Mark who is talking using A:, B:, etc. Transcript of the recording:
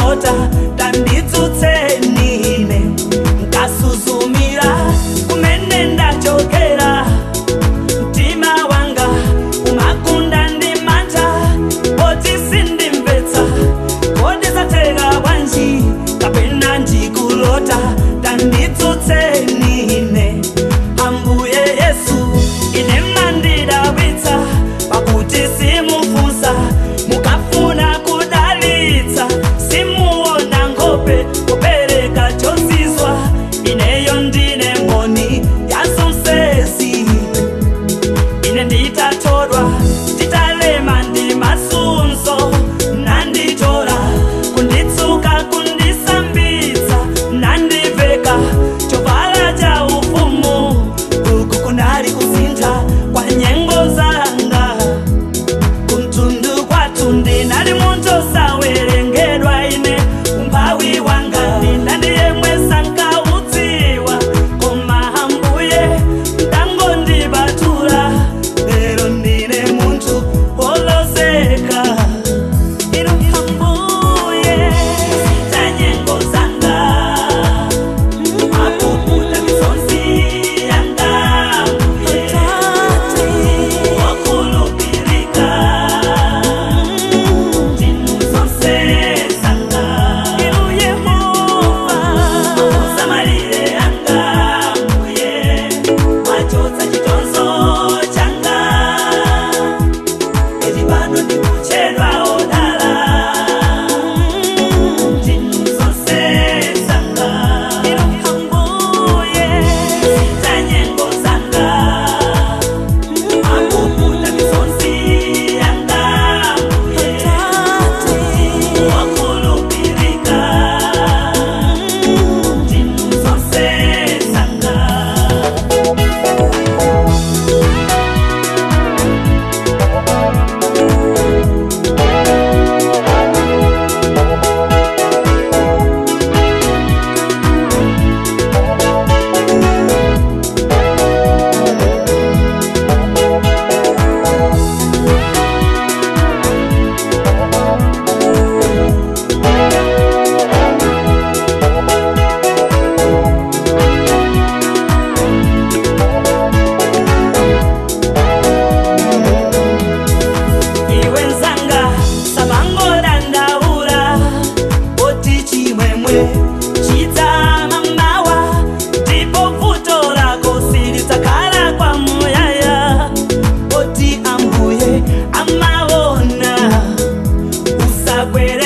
A: ndikulota tanditsutsenine nkasuzumira kumene ndachokera mtima wanga umakunda ndi mantha poti sindimvetsa kodi zatera bwanji kapena ndikulota tanditsutsenine ambuye yesu ine mandidabwitsa pakuti simufunsa mukafuna kudalitsa simuona nkhope kupereka chozizwa ineyo ndine mboni yazonsezi ine nditatodwa nditalema ndi masunzo nanditola kunditsuka kundisambitsa nandiveka chovala cha ufumu uku kunali kusintha kwa nyengo zanga kumtundu kwathu ndinali munthu osawerengedwa ine umphawi wanga ndina ndiyemwe sankaudziwa koma ambuye mtangondibatula lero ndine munthu wolozeka inu ambuye tanyengo zanga mapuputa misonzi yanga ambuye wakulupilika ndinu zonse zanga inu yehova musamalire yanga ambuye mwachotsa chitonzo changa iri pano ndikuchedwa odala ndinu zonse zanga inu ambuye tanyengo zanga mapuputa misonzi yanga ambuye wakulupilika ndinu zonse zanga iwe nzanga samangodandaula oti chimwemwe chidzama mawa ndipo vuto lako silidzakhala kwa muyaya oti ambuye amaona usagwere